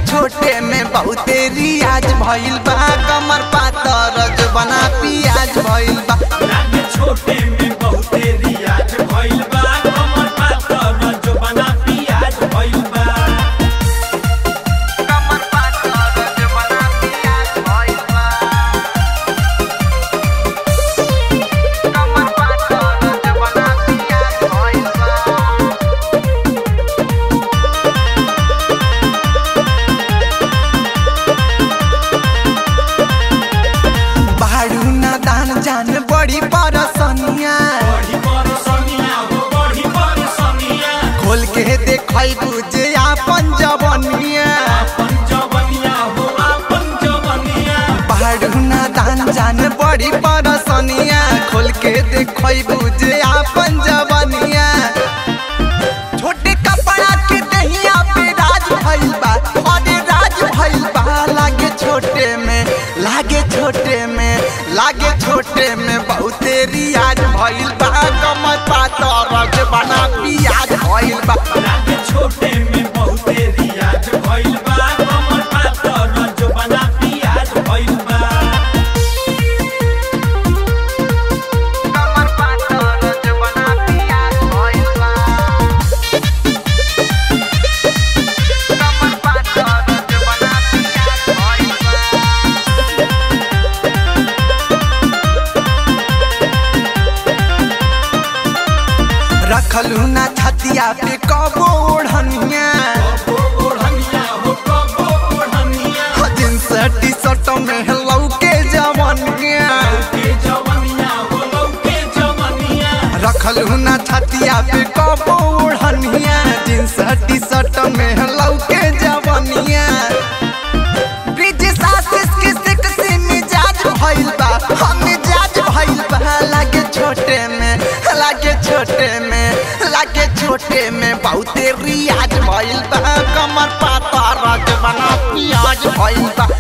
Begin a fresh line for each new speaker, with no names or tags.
छोटे में बहुते रियाज भइल बा कमर पातर जो बना पियाज भइल बा
लागे छोटे में बहुते रियाज भइल बा कमर पातर जो बना पियाज भइल बा
कमर पातर जो बना पियाज भइल बा कमर पातर जो बना पियाज भइल बा बाड़ू ना दान जान बड़ी परसनिया
बड़ी परसनिया हो बड़ी परसनिया
खोल के देखै बुझे आपन जवनिया
आपन जवनिया हो आपन जवनिया
बाड़ू ना दान जान बड़ी परसनिया खोल के देखै बुझे आपन जवनिया छोटे कपड़ा के दहिया पे राज भइल बा अरे राज भइल बा लागे छोटे में लागे छोटे में लागे छोटे में बहुते रियाज भइल बा कमर पातर के बना पियाज भइल बा
लागे छोटे में बहुते रियाज भइल बा कमर पातर जो बना पियाज भइल बा
कमर पातर के बना पियाज भइल बा कमर पातर के बना पियाज भइल बा रखलू ना छतिया पे कबो ओढ़निया
कबो ओढ़निया हो कबो ओढ़निया
जींस टी शर्ट में लौके जवनिया
लौके जवनिया हो लौके जवनिया
रखलू ना छतिया पे कबो ओढ़निया जींस टी शर्ट में लौके जवनिया ब्रिज सासिस के सेक्सी मिजाज भइल बा हम मिजाज भइल बा लागे छोटे में लागे छोटे में लागे छोटे में बहुते रियाज भइल बा कमर पाता रज बना पियाज भइल बा